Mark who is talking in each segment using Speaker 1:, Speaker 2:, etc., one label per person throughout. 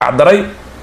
Speaker 1: daray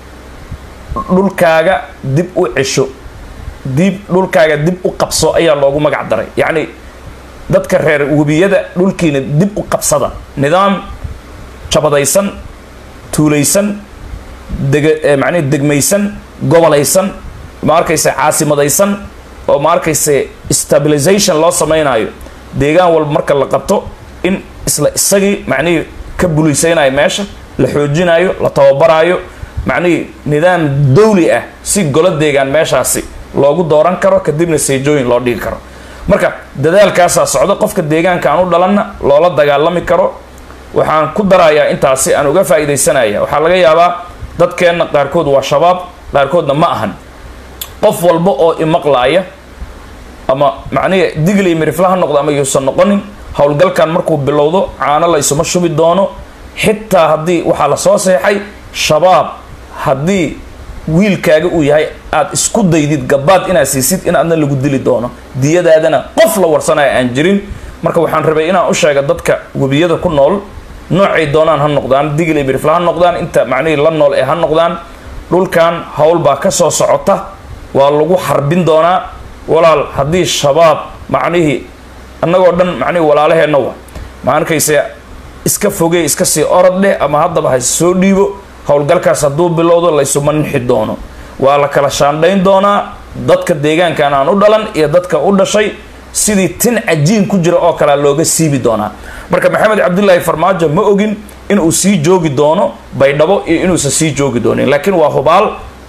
Speaker 1: dhulkaaga dib u cesho dib dhulkaaga dib u qabso ayaa loogu magac daray yacni dadka reer webiyada dhulkiina dib u qabsada nidaam jabadaysan tuulaysan dega macnihi degmaysan gobolaysan ma arkayse caasimadaysan oo ma arkayse stabilization loo samaynayo deegaan walba marka la qabto in isla isagii macnihii ka buliysaynayo meesha la xoojinayo la tababaraayo macnihii nidaam dawli ah si golo deegaan meeshaasi loogu dooran karo kadibna seejooyin loo dhigi karo marka dadaalkaasaa socdo qofka deegaanka aan u dhalanna loola dagaalami karo waxaan ku darayaa intaasi aan uga faa'iidaysanaya waxaa laga yaabaa dadkeenna qaarkood waa shabaab qaarkoodna ma ahan qof walba oo imaqlaaya ama macnihi digli mirifla ha noqdo ama yuusan noqonin howlgalkan markuu bilowdo caano la isuma shubi doono xitaa haddii waxaa la soo seexay shabaab haddii wiilkaaga uu yahay aada isku daydid gabaad inaad siisid in aadna lagu dili doono diyadaadana qof la warsanaya aan jirin marka waxaan rabay inaan u sheega dadka webiyada ku nool noocay doonaan ha noqdaan digli mirifla ha noqdaan inta macnihii la nool ee ha noqdaan dhulkan howl baa ka soo socota waa lagu xarbin doonaa walaal haddii shabaab macnihii annagoo dhan macnihii walaalaheenna wa ma arkayse iska fogey iska sii orod dheh ama haddaba ha soo dhiibo howlgalkaas hadduu bilowdo laysuma nixi doono waa la kala shaandhayn doonaa dadka deegaankan aan u dhalan iyo dadka u dhashay sidii tin cajiin ku jira oo kalea looga siibi doonaa marka maxamed cabdilaahi farmaajo ma ogin inuu sii joogi doono baydhabo iyo inuusan sii joogi doonin laakiin waa hubaal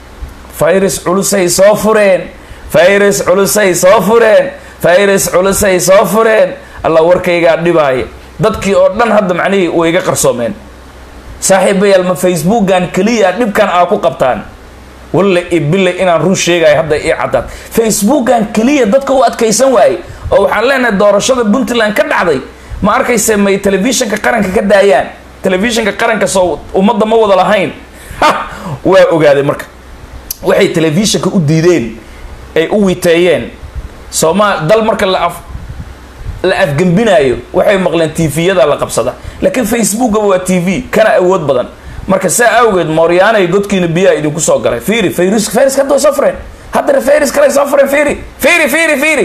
Speaker 1: virus culusay soo fureen virus culusay soo fureen virus culusay soo fureen alla warkaygaa dhibaaya dadkii oo dhan hadda macnihii way iga qarsoomeen saaxiibayaal ma facebookan keliya dhibkan aa ku qabtaan walle i bille inaan run sheegayo hadda ii caddaad facebookan keliya dadka u adkaysan waaye oo waxaan leenahay doorashada puntland ka dhacday ma arkayse may telefishinka qaranka ka daayaan telefishinka qaranka soo ummadda ma wada lahayn waa ogaaday marka waxay telefishinka u diideen ay u witeeyeen sooma dal marka la af la afgembinaayo waxay maqleen tviyada la qabsada laakiin facebookaba waa t v kana awood badan marka saa awgeed mooryaanay godkiina biyaha idinku soo galay fiiri fayrus fayrus hadda soo fureen haddana fayrus kale soo fureen fiiri fiiri fiiri fiiri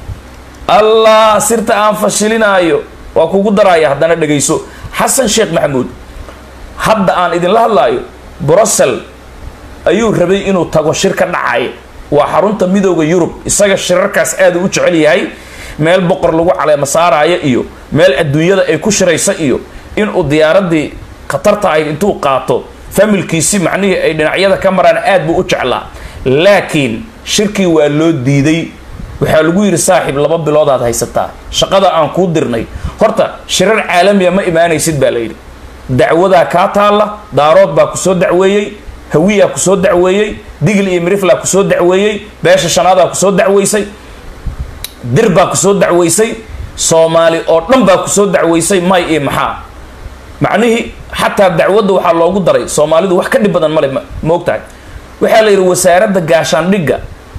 Speaker 1: allah sirta aan fashilinaayo waa kugu daraya haddana dhegayso xasan sheekh maxamuud hadda aan idinla hadlaayo brussel ayuu rabay inuu tago shir ka dhacay waa xarunta midooda yurub isaga shirarkaas aada u jecel yahay meel boqor lagu caleema saaraayo iyo meel adduunyada ay ku shiraysa iyo inuu diyaaradii khatarta ahayd intuu qaato familkiisi macnihii ay dhinacyada ka maraan aad buu u jeclaa laakiin shirkii waa loo diiday waxaa lagu yidhi saaxiib laba biloodaad haysataa shaqada aan kuu dirnay horta shirar caalamiya ma imaanaysid baa layidhi dacwadaa kaa taalla daarood baa kusoo dacweeyey hawiyaa kusoo dacweeyey digl iyo miriflaa kusoo dacweeyey beesha shanaadaa kusoo dacweysay dir baa kusoo dacweysay soomaali oo dhan baa kusoo dacweysay may iyo maxaa macnihii xataa dacwadda waxaa loogu daray soomaalidu wax ka dhib badan male ma og tahay waxaa la yidhi wasaaradda gaashaandhigga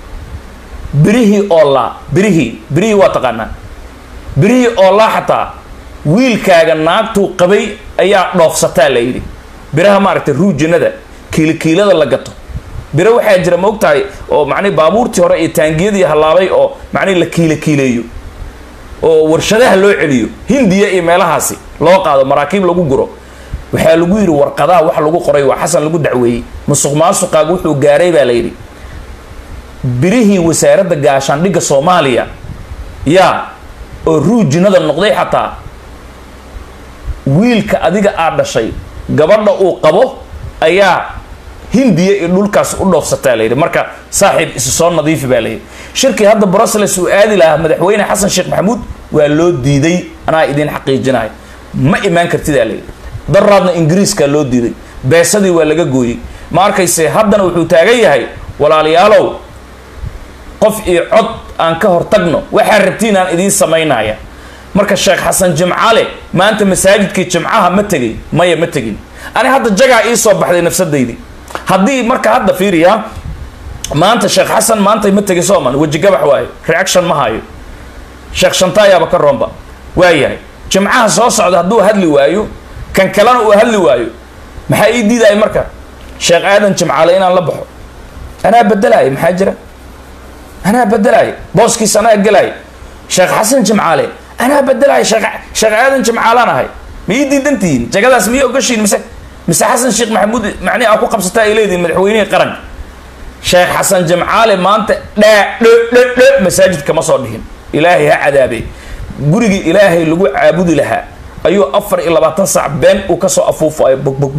Speaker 1: birihii oolaa birihii birihii waa taqaanaa birihii oolaa xataa wiilkaaga naagtuu qabay ayaa dhoofsataa la yidhi biraha maaragtay ruujinada kiilikiilada la gato biro waxaa jira ma og tahay oo macnihi baabuurtii hore iyo taangiyadii hallaabay oo macnihi la kiila kiileeyo oo warshadaha loo celiyo hindiya iyo meelahaasi loo qaado maraakiib lagu guro waxaa lagu yidhi warqadaha wax lagu qoray waa xasan lagu dacweeyey musuq maasuqaaga wuxuu gaaray baa la yidhi birihii wasaaradda gaashaandhigga soomaaliya yaa oo ruujinada noqday xataa wiilka adiga aad dhashay gabadha uu qabo ayaa hindiya iyo dhulkaas u dhoofsataa layidhi marka saaxiib isu soo nadiifi baa layidhi shirkii hadda brussels uu aadi lahaa madaxweyne xasan sheekh maxamuud waa loo diiday anaa idiin xaqiijinayo ma imaan kartidaa layidhi daraadna ingiriiskaa loo diiday beesadii waa laga gooyey ma arkayse haddana wuxuu taagan yahay walaalayaalow qof iyo cod aan ka hortagno waxaa rabtiin aan idiin samaynaya marka sheekh xasan jimcale maanta masaajidkii jimcaha ma tegay maya ma tegin ani hadda jagaa ii soo baxday nafsadaydii haddii marka hadda fiiriya maanta sheekh xasan maantay ma tegay sooman weji gabax waayo reaction ma hayo sheekh shantaayaaba ka roomba waayahay jimcaha soo socda hadduu hadli waayo kan kalena uu hadli waayo maxaa ii diidaya marka sheekh aadan jimcaale inaan la baxo anaa bedelaayo maxaa jira anaa bedelaayo booskiis anaa gelaayo sheekh xasan jimcaale anaa bedelaayo sheekh sheekh aadan jimcaalaan ahay ma ii diidantihiin jagadaas miyay ogashiin mise mise xasan sheekh maxamuud macnihi aa ku qabsataa ay leedihin madaxweynihii qaranka sheekh xasan jimcaale maanta dhaa dho dho dho masaajid kama soo dhihin ilaahay ha cadaabe gurigii ilaahay lagu caabudi lahaa ayuu afar iyo labaatan saac been uu kasoo afuufayo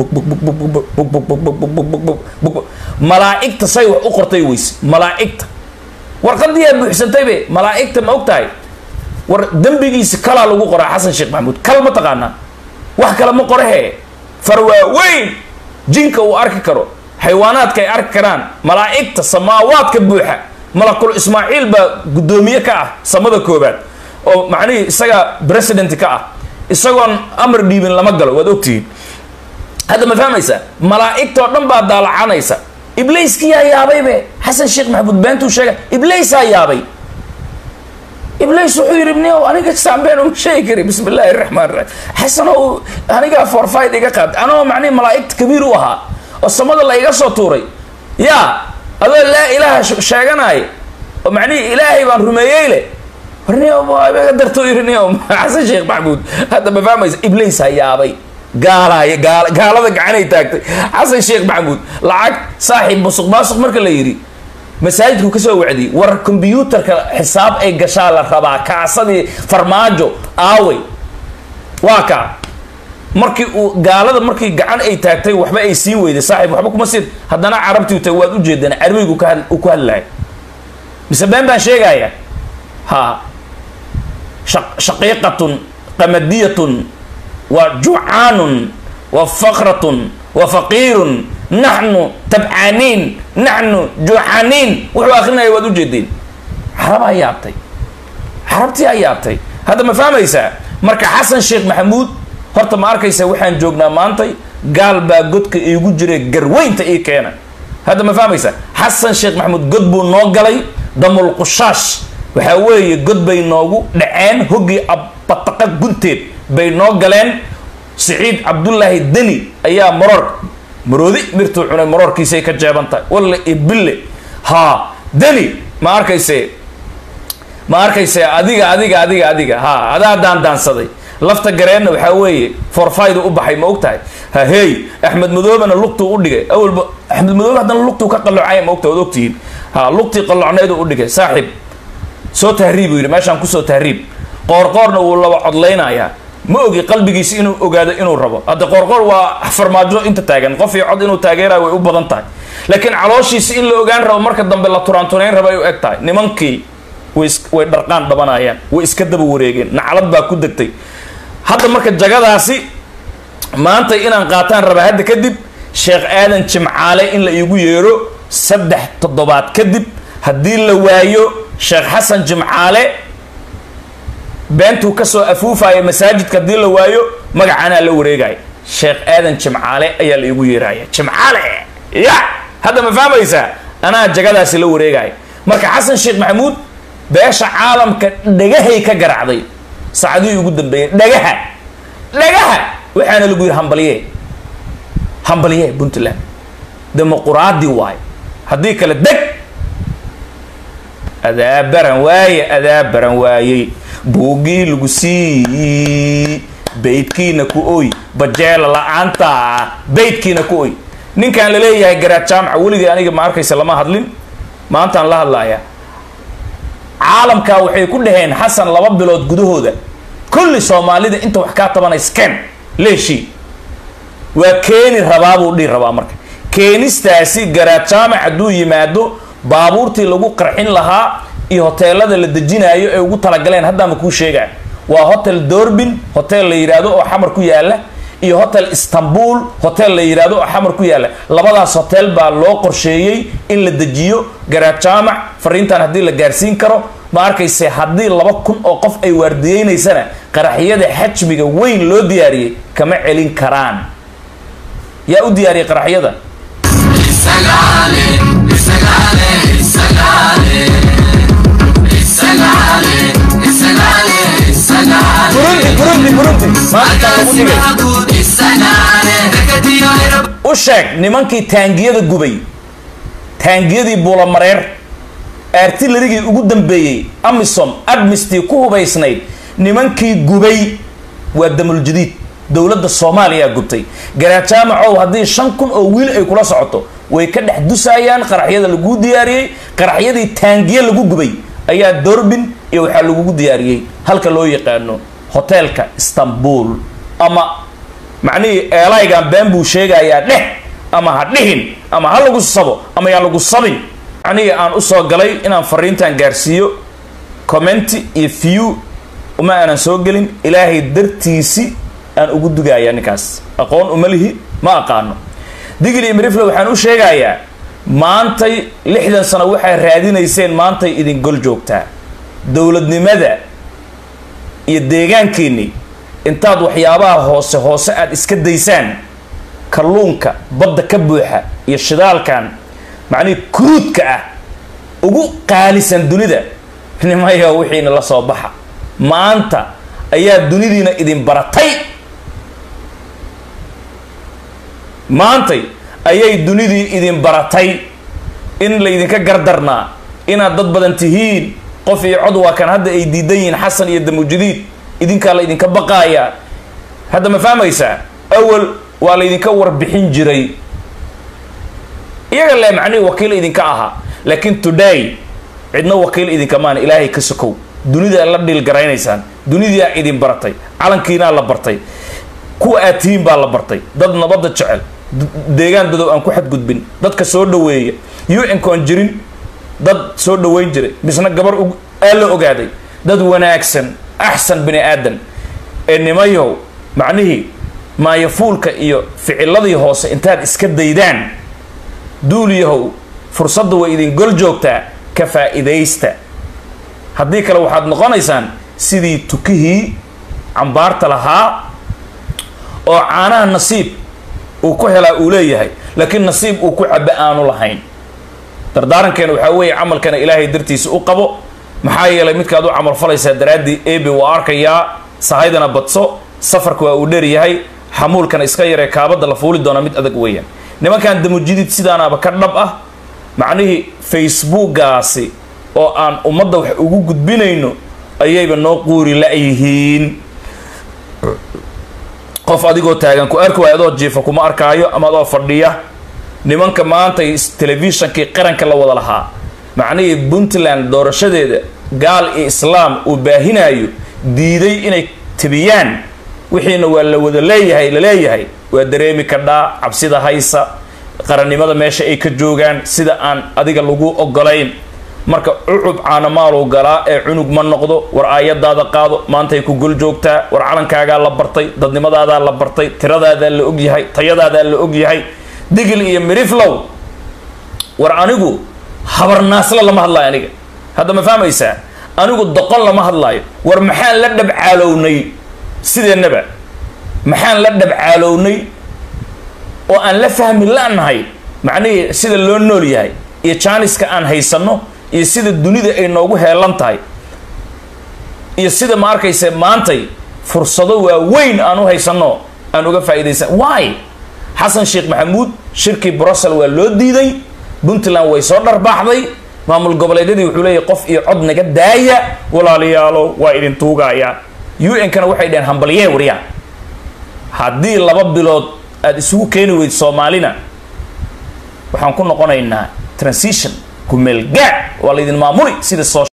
Speaker 1: malaa'igta say wax u qortay weyse malaa'igta warqadiyaa buuxsantaybe malaa'igta ma og tahay war dembigiisi kalaa lagu qoraa xasan sheekh maxamuud kal ma taqaanaa wax kale ma qorahee farwaaweyn jinka uu arki karo xayawaanaadka ay arki karaan malaa'igta samaawaadka buuxa malakul ismaaciil baa guddoomiye ka ah samada koobaad oo macnihii isagaa president ka ah isagoon amar dhiibin lama galo waad ogtihiin hadda ma fahmaysaa malaa'igtoo dhan baa daalacanaysa ibliiskiyaa yaabaybe xasan sheekh maxamuud beentuu sheega ibliisaa yaabay ibliis wuxuu yidhi nio aniga saambeen uma sheegi kari bismi illaahi raxmaan raxiim xasanow anigaa forfide iga qaad anoo macnihi malaa'igta kabiir u ahaa oo samada la iga soo tuuray yaa adoo laa ilaaha sheeganaaya oo macnihii ilaahay baan rumeeyey leh warniga darto yiri nio xasan sheekh maxamuud hadda ma fahmaysa ibliisaa yaabay gaalaay gaal gaalada gacanay taagtay xasan sheekh maxamuud lacag saaxiib musuq maasuq marka la yidhi masaajidku kasoo wacdiyey war combyuutarka xisaab ay gashaa la rabaa kaasadii farmaajo aawey waa kaa markii uu gaalada markii gacan ay taagtay waxba ay siin weyday saaxiib waxba kuma siin haddana carabtii ta waad ujeedaan carabigu ka uu ku hadlahay mise been baan sheegaya ha shaqiiqatun qamadiyatun wa jucaanun wa fakratun wa faqiirun naxnu tabcaaniin naxnu jucaniin wuxuu akrinaya waad ujeedeen carabaa yaabtay carabtii aa yaabtay hadda ma fahmaysaa marka xasan sheekh maxamuud horta ma arkaysa waxaan joognaa maantay gaal baa godka iigu jira garweynta ii keena hadda ma fahmaysaa xasan sheekh maxamuud god buu noo galay damul qushaash waxaa weeye god bay noogu dhaceen hoggii abataqa gunteed bay noo galeen siciid cabdullaahi deni ayaa maroor maroodi mirtuu cunay maroorkiisay ka jeeban tahay walle ibille haa deni ma arkayse ma arkayse adiga adiga adiga adiga ha adaa daandaansaday lafta gareenna waxaa weeye forfaydu u baxay ma og tahay ha hey axmed madoobena lugtuu u dhigay awalba axmed madoobe haddana lugtuu ka qalloocaya ma ogtahay waad ogtihiin ha lugtii qalloocneedu u dhigay saaxiib soo tahriib uu yidhi meeshaan kusoo tahriib qoorqoorna wuu laba codlaynayaa ma ogi qalbigiisi inuu ogaado inuu rabo hadda qoorqoor waa farmaajo inta taagan qof iyo cod inuu taageerayo way u badan tahay laakiin calooshiisi in la ogaan rabo marka dambe la turaantunayn raba ay u eg tahay nimankii way way dharqaan dhabanayaan way iska daba wareegeen naclad baa ku degtay hadda marka jagadaasi maanta inaan qaataan rabaa hadda kadib sheekh aadan jimcaale in la iigu yeero saddex toddobaad kadib haddii la waayo sheekh xasan jimcaale beentuu kasoo afuufaya masaajidka haddii la waayo magacaanaa la wareegaya sheekh aadan jimcaale ayaa la iigu yeeraya jimcaale ya hadda ma fahmaysaa anaa jagadaasi la wareegaya marka xasan sheekh maxamuud beesha caalamka dhagahay ka garacday saacadihii ugu dambeeyey dhagaha dhagaha waxaana lagu yidhi hambalye hambalye puntland dimuquraadi waayo haddii kale deg adaa baran waaye adaa baran waayey buuggii lagu sii baydkiina ku oy bajeela la-aanta baydkiina ku oy ninkan la leeyahay garaad jaamaca weligii aniga ma arkaysa lama hadlin maantaan la hadlaaya caalamkaa waxay ku dhaheen xasan laba bilood gudahooda kulli soomaalida inta wax kaa tabanaysken leeshii waa keeni rabaa buu dhihi rabaa marka keenistaasi garaad jaamac hadduu yimaado baabuurtii lagu qarxin lahaa iyo hoteelada la dejinaayo ay ugu talagaleen haddaama kuu sheegaa waa hotel dorbin hotel la yidhaahdo oo xamar ku yaala iyo hotel istanbul hotel la yidhaahdo oo xamar ku yaala labadaas hotel baa loo qorsheeyey in la dejiyo garaad jaamac fariintan haddii la gaarsiin karo ma arkayse haddii laba kun oo qof ay waardiyeynaysana qaraxyada xajmiga weyn loo diyaariyey kama celin karaan yaa u diyaariyey qaraxyada burundi burundi burundi maanta lagu dhigay u sheeg nimankii taangiyada gubay taangiyadii buulamareer artillarigii ugu dambeeyey amisom admistii ku hubaysnayd nimankii gubay waa damuljadiid dowladda soomaaliya gubtay garajaamacow haddii shan kun oo wiil ay kula socoto way ka dhex dusaayaan qaraxyada laguu diyaariyey qaraxyadii taangiye lagu gubay ayaa dorbin iyo waxaa lagugu diyaariyey halka loo yaqaano hoteelka istanbul ama macnihii eelaygan been buu sheegayaa dheh ama ha dhihin ama ha lagu sabo ama yaan lagu sabin macnihii aan usoo galay inaan fariintan gaarsiiyo commenti iyo view uma aanan soo gelin ilaahay dartiisi aan ugu dugaaya ninkaas aqoon uma lihi ma aqaano digil iyo mirifle waxaan u sheegayaa maantay lixdan sano waxay raadinayseen maantay idin gol joogtaa dowladnimada iyo deegaankiinni intaad waxyaabaha hoose hoose aada iska daysaan kalluunka badda ka buuxa iyo shidaalkan macnihii kuruudka ah ugu qaalisan dunida nimaya wixiina la soo baxa maanta ayaa dunidiina idin baratay maantay ayay dunidii idin baratay in laydinka gardarnaa inaad dad badan tihiin qof iyo cod waa kan hadda ay diidan yihiin xasan iyo damujadiid idinkaa laydinka baqaayaa hadda ma fahmaysaa awal waa laydinka warbixin jiray iyaga le macnihii wakiil idinka ahaa laakiin today cidna wakiil idinka maan ilaahay ka sokow dunidaa la dhiil garaynaysaan dunidaa idin baratay calankiinaa la bartay kuwa aad tihiin baa la bartay dad nabadda jecel deegaan dadow aan ku xadgudbin dadka soo dhaweeya un-koon jirin dad soo dhaweyn jiray misna gabar aa la ogaaday dad wanaagsan axsan bini aadan ee nimayow macnihii maayafuulka iyo ficiladii hoose intaad iska daydaan duuliyahow fursadda way idin gol joogtaa ka faa-idaysta haddii kale waxaad noqonaysaan sidii tukihii cambaarta lahaa oo caanaha nasiib uu ku helaa uu leeyahay laakiin nasiib uu ku cabo aanu lahayn dardaarankeena waxaa weeye camalkana ilaahay dartiisa u qabo maxaa yeelay midkaad u camal falaysaa daraaddii ebi waa arkayaa sahaydana badso safarka waa uu dheeryahay xamuulkana iska yaree kaabadda la fuuli doona mid adag weeyaan nimankan damujidid sidaanaaba ka dhab ah macnihii facebookgaasi oo aan ummadda wax ugu gudbinayno ayayba noo quuri la-yihiin qof adigoo taagan ku arki waayo adoo jiifa kuma arkaayo ama adoo fadhiya nimanka maanta telefishonkii qaranka la wada lahaa macnihii puntland doorashadeeda gaal iyo islaam uu baahinaayo diiday inay tebiyaan wixiina waa la wada leeyahay la leeyahay waa dareemi kadhaa cabsida haysa qarannimada meesha ay ka joogaan sida aan adiga lagu ogolayn marka cucub caanamaaluu galaa ee cunug ma noqdo war aayadaada qaado maantay ku gol joogtaa war calankaagaa la bartay dadnimadaadaa la bartay tiradaadaa la ogyahay tayadaadaa la ogyahay digil iyo miriflow war anigu habarnaasla lama hadlaayo aniga hadda ma fahmaysaa anigu doqon lama hadlaayo war maxaan la dhabcaalownay sideennaba maxaan la dhabcaalownay oo aan la fahmi la-nahay macnihii sida loo nool yahay iyo jaaniska aan haysanno iyo sida dunida ay noogu heelan tahay iyo sida ma arkayse maantay fursado waaweyn aan u haysanno aan uga faa'iidaysan why xasan sheekh maxamuud shirkii brussel waa loo diiday puntland way soo dharbaaxday maamul goboleedyadii wuxuu leeyahy qof iyo cod naga daaya walaalayaalo waa idin tuugaya un-kana waxay dhaheen hambalye waryaa haddii laba bilood aada isugu keeni weyd soomaalina waxaan ku noqonaynaa transition kumeel gaad waa laydin maamuli sida soo